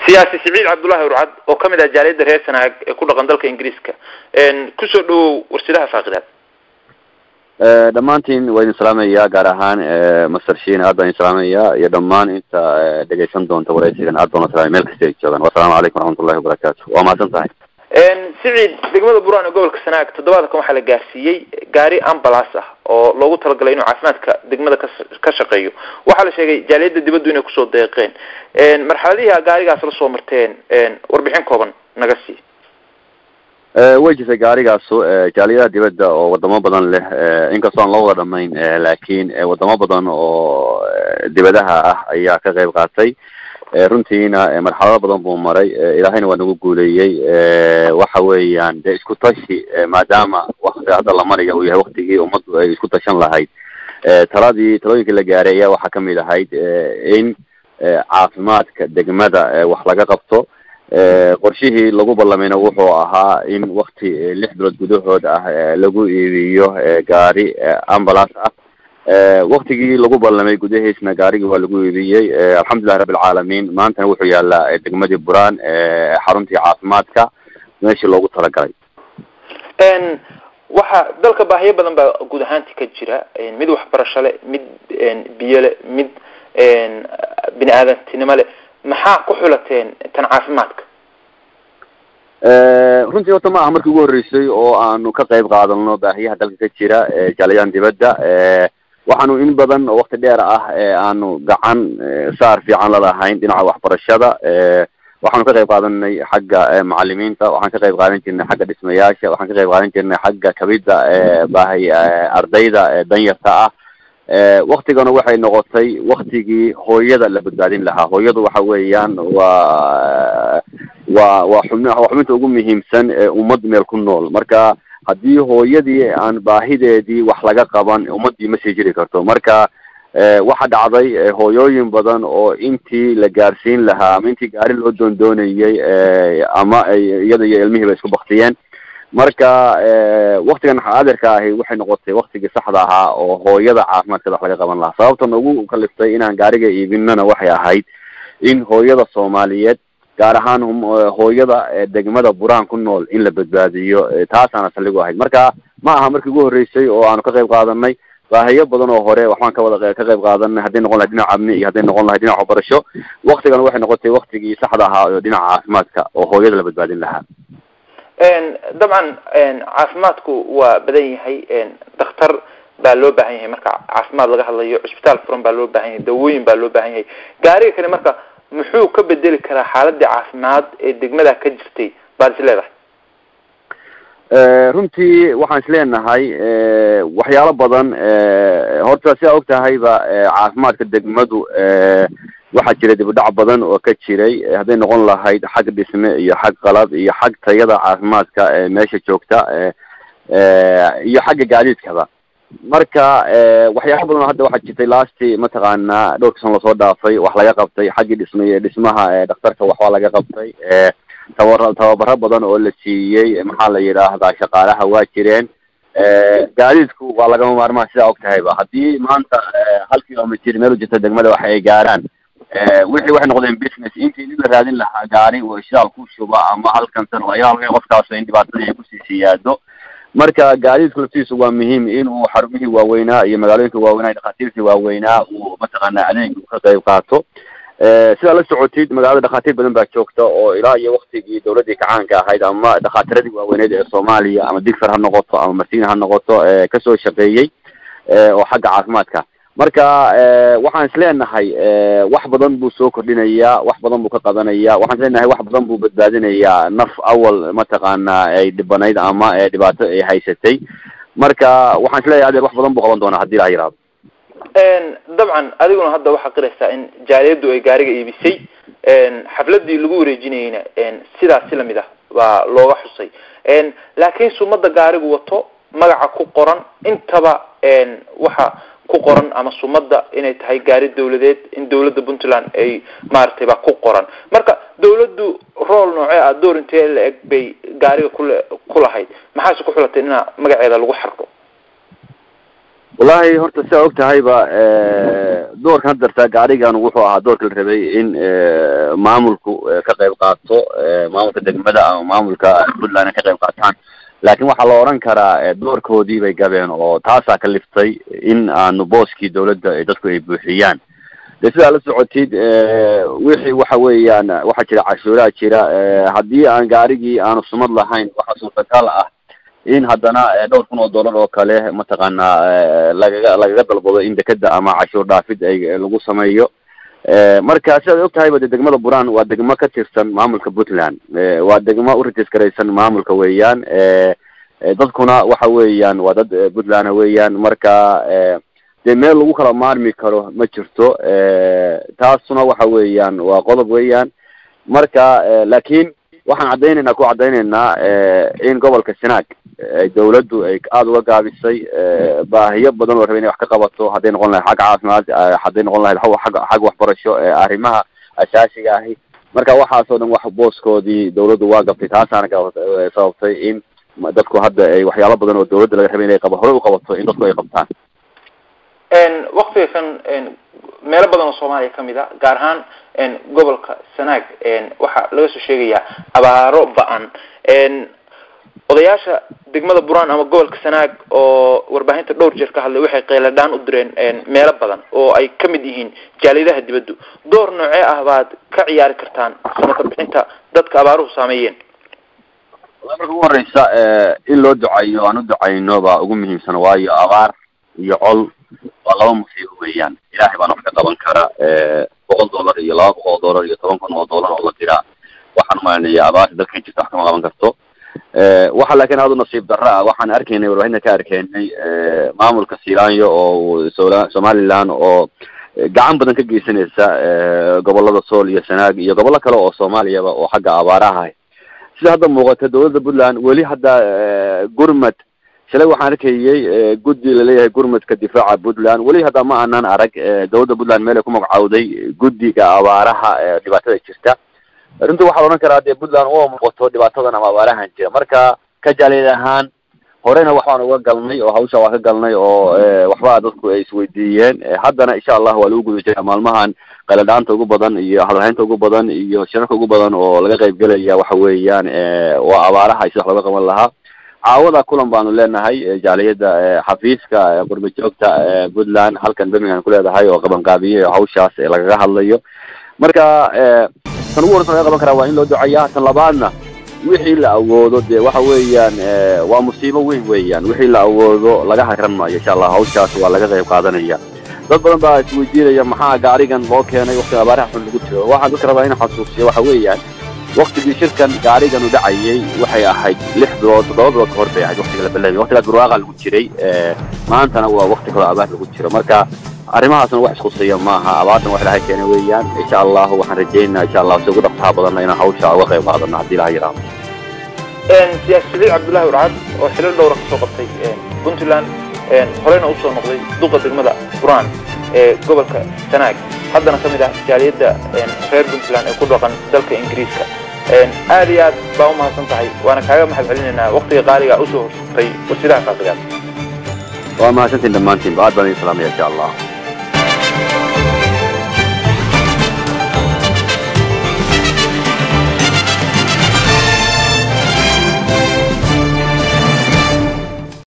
siyaasi siciid cabdullahi urcad oo ka mid ah jaaliyadda reer sanaag ee ku dhaqan dalka ingiriiska kusoo dhawow warsidaha faaqidaad dhammaantiin waa idin salaamaya gaar ahaan master shin aad baan idin salaamaya iyo dhammaan inta dhegaysan doonta waraysigan aad baan salaamay meel kasta ay joogaan wasalaamu calaykum waraxmatullahi wabarakaatu waa mahadsan tahay siciid degmada buraan ee gobolka sanaag toddobaadkan waxaa la gaarsiiyey gaari ambulance ah oo loogu talagalay inuu caafimaadka degmada ka ka shaqeeyo waxaa la sheegay jaaliyadda dibaddu inay kusoo deeqeen marxaladihii gaarigaas la soo marteen warbixin kooban naga sii way jirtay gaarigaasu jaaliyadaha dibadda oo wadamo badan leh inkastoo aan loo wada dhamayn laakiin wadamo badan oo dibadaha ah ayaa ka qayb qaatay runtiina marxalado badan buu maray ilaahayna waa nagu guuleeyey waxa weeyaan dee isku tashi maadaama wakti hadda la maraya uu yahay waktigii ummaddu ay isku tashan lahayd taladii talooyinkii la gaaray ayaa waxaa kamid ahayd in caafimaadka degmada wax laga qabto qorshihii lagu ballamayna wuxuu ahaa in wakti lix bilood gudahood ah lagu iibiyo gaari ambulance ah waktigii lagu ballamay gudahiisna gaarigii waa lagu iibiyey alxamdulillahi rabbi alcaalamiin maantana wuxuu yaalaa degmadii buraan xaruntii caafimaadka meeshii loogu talagalay waxa dalka baahiyo badan baa guud ahaanti ka jira mid waxbarasho le mid biyo le mid bini aadantinimo le maxaa ku xulateen tan caafimaadka runtii horta ma aha markii ugu horreysay oo aanu ka qayb qaadano baahiyaha dalka ka jira jaalayahan dibadda waxaanu in badan oo wakti dheer ah aanu gacan saar fiican lalahayn dhinaca waxbarashada waxaanu ka qayb qaadanay xagga macalimiinta waxaan ka qayb qaadan jirnay xagga dhismayaasha waxaan ka qayb qaadan jirnay xagga kabida baahi ardayda danyarta ah waktigana waxay noqotay waktigii hooyada la badbaadin lahaa hooyadu waxa weeyaan waa waa waa xubn waa xubinta ugu muhiimsan ee ummad meel ku nool marka haddii hooyadii aan baahideedii wax laga qaban ummaddii ma sii jiri karto marka waxa dhacday hooyooyin badan oo intii la gaarsiin lahaa ama intii gaari loo doondoonayay ama ay iyada iyo ilmihiiba isku baktiyeen marka waktigan adeerka ahi waxay noqotay waktigii saxda ahaa oo hooyada caafimaadkeeda wax laga qaban lahaa sababta nagu kaliftay inaan gaariga iibinana waxay ahayd in hooyada soomaaliyeed gaar ahaan hooyada degmada buraan ku nool in la badbaadiyo taasaana saligu ahayd marka ma aha markii ugu horreysay oo aanu ka qayb qaadanay baahiyo badan oo hore waxbaan ka wada ka qayb qaadanay hadday noqon lahayd dhinaca amni iyo hadday noqon lahayd dhinaca waxbarasho waktigan waxay noqotay waktigii saxda ahaa oo dhinaca caafimaadka oo hooyada la badbaadin lahaa dabcan caafimaadku waa badan yahay daktar baa loo baahan yahay marka caafimaad laga hadlayo cusbitaal furan baa loo baahan yahay dawooyin baa loo baahan yahay gaariga kale marka muxuu ka bedeli karaa xaaladii caafimaad ee degmada ka jirtay baad is leedahay runtii waxaan isleenahay waxyaalo badan horta sidaa og tahayba caafimaadka degmadu waxaa jira dibudhac badan oo ka jiray hadday noqon lahayd xag dhisme iyo xag qalab iyo xag tayada caafimaadka meesha joogta iyo xagga gaadiidkaba marka waxyaala badan oo hadda waxaa jirtay lasti mataqaanaa dhowrka san lasoo dhaafay wax laga qabtay xaggii dhismay dhismaha dhakhtarka waxbaa laga qabtay tabar tababaro badan oo la siiyey maxaa la yidhaahdaa shaqaalaha waa jireen gaadiidku waa lagama maarmaan sidaa og tahayba haddii maanta hal kilomitr meel u jirta degmada waxa ay gaaraan wixii waxay noqdeen business intii nin la raadin lahaa gaari oo ishaal ku shuba ama halkan san ayaa laga qofkaas in dhibaatadii ay kusii siyaado marka gaadiidku laftiisu waa muhiim inuu xarumihii waaweynaa iyo magaalooyinka waaweynaa dhakhaatiirtii waaweynaa uu mataqaana adeeg ka qayb qaato sidaa la socotid magaalada dhakhaatiir badan baa joogta oo ilaa iyo waktigii dawladdii kacaanka ahayd ama dhakhaatiradii waaweyneed ee soomaaliya ama digfar ha noqoto ama marsiin ha noqoto kasoo shaqeeyey oo xagga caafimaadka marka waxaan isleenahay wax badan buu soo kordhinayaa wax badan buu ka qadanaya waxaan isleenahay wax badan buu badbaadinayaa naf awal mataqaana ay dhibanayd ama dhibaato ay haysatay marka waxaan isleeyahay adeer wax badan buu qaban doonaa hadii la yiraahdo dabcan adiguna hadda waxaa qiraysaa in jaaliyaddu ay gaariga iibisay xafladii lagu wareejinayeyna sidaas si lamid ah baa looga xusay laakiin sumada gaarigu wato magaca ku qoran intaba waxa ku qoran ama sumada inay tahay gaari dawladeed in dawladda puntland ay maaragtay baa ku qoran marka dawladdu rool noocee ah door intee la eg bay gaariga kule ku lahayd maxaase ku xulatay inaa magaceeda lagu xarko wallahi horta sidaa og tahayba doorkan hadarta gaarigan wuxuu ahaa doorka la rabay in maamulku ka qayb qaato maamulka degmada ama maamulka puntland ay ka qayb qaataan laakin waxaa la oran karaa doorkoodii bay gabeen oo taasaa ka liftay in aanu booskii dawladda dadku ay buuxiyaan de sidaa la socotid wixii waxa weeyaan waxaa jira cashuuraa jira haddii aan gaarigii aanu sumad lahayn waxaa suurtagal ah in haddana dhowr kun oo dollar oo kale mataqaanaa lagaga lagaga dalbado in dekeda ama cashuur dhaafid ay lagu sameeyo marka sidaad og tahayba de degmada buran waa degmo ka tirsan maamulka puntland waa degmo uregiskaraysan maamulka weeyaan dadkuna waxa weeyaan waa dad puntland weeyaan marka dee meel lagu kala maarmi karo ma jirto taasuna waxa weeyaan waa qodob weeyaan marka laakin waxaan caddaynaynaa ku caddaynaynaa in gobolka sanaag dawladdu ay aada uga gaabisay baahiyo badan oo rabay inay wax ka qabato hadday noqon lahayd xagga caafimaad hadday noqon lahayd ag xagga waxbarasho arrimaha asaasiga ahi marka waxaas oo dhan wax booskoodii dawladdu waa gabtay taasaana sababtay in dadku hadda ay waxyaalo badan oo dawladda laga rabay inay qaba hore u qabato in dadku ay qabtaan waktiga kan meelo badan oo soomaaliya kamid a gaar ahaan gobolka sanaag waxaa laga soo sheegayaa abaaro ba-an odayaasha degmada buran ama gobolka sanaag oo warbaahinta dhowr jeer ka hadlay waxay qeyladhaan u direen meelo badan oo ay kamid yihiin jaaliyadaha dibaddu door noocee ah baad ka ciyaari kartaan samaka bixinta dadka abaaruhu saameeyeen marka ugu horeysa in loo ducayo aan u ducayno baa ugu muhiimsan waayo abaar iyo col waa laba musiibo weeyaan ilaahay baana wax ka qaban kara boqol dollar iyo laba boqol oo dollar iyo toban kun oo dollar oo la diraa waxaan umalanaya abaarta dalkan jirta wax kama qaban karto waxa laakiin aada u nasiib darro ah waxaan arkaynay warbaahinta ka arkaynay maamulka silaanyo oo somaliland oo gacan badan ka geysanaysa gobolada sool iyo sanaag iyo gobollo kale oo soomaaliyaba oo xagga abaaraha sida hadda muuqata dawladda puntland weli hadda gurmad shalay waxaan arkayay guddi laleeyahay gurmadka difaaca puntland weli hadda ma aanan arag dawladda puntland meel ay ku magacawday guddiga abaaraha dhibaatada jirta runtii waxaa la odhan karaa dee puntland uma muuqato dhibaatadan ama abaarahan jira marka ka jaaliyad ahaan horena waxbaan uga galnay oo hawsha waa ka galnay oo waxba dadku ay isweydiiyeen haddana insha allah waa lagu guda jira maalmahan qayladhaanta ugu badan iyo hadalhaynta ugu badan iyo shirarka ugu badan oo laga qaybgelaya waxa weeyaan waa abaaraha iyo sida wax looga qaban lahaa caawada kulan baanu leenahay jaaliyadda xafiiska qurba joogta puntland halkan birmingham ku leedahay oo qabanqaabiyey oo hawshaas lagaga hadlayo marka tan ugu horeysa laga qaban karaa waa in loo duceeyaa tan labaadna wixii la awoodo dee waxa weeyaan waa musiibo weyn weeyaan wixii la awoodo laga hakran maayo insha allah hawshaas waa laga qayb qaadanaya dad badan baa isweydiinaya maxaa gaarigan loo keenay waktiga abaaraha xun lagu jiro waxaan dadka rabaa inaan xasuusiyo waxa weeyaan waktigii shirkan gaarigan u dhacayay waxay ahayd lix bilood toddoba bilood kahor bay ahayd waktiga la ballamay waktigaas barwaaqa lagu jiray maantana waa wakti kaloo abaar lagu jiro marka arrimahaasna wax iskhusaya maaha abaartan wax ilahay keena weeyaan insha allahu waxaan rajaynaa insha allah si ugu dhaqsaha badanna inaan hawsha uga qayb qaadano haddii ilaha yidhaahdo siyaasi saliid cabdullahi urcad oo xilal dhowra kasoo qabtay puntland horeyna usoo noqday duqa degmada buran ee gobolka sanaag haddana kamid ah jaaliyadda reer puntland ee ku dhaqan dalka ingiriiska aad iyo aad baa umahadsan tahay waana kaaga mahad celinaynaa waktiga qaaliga usoo horsatay warsidaha qaadigaad waa mahadsantiin dhammaantiin ba aad baan idin salaamaya insha allah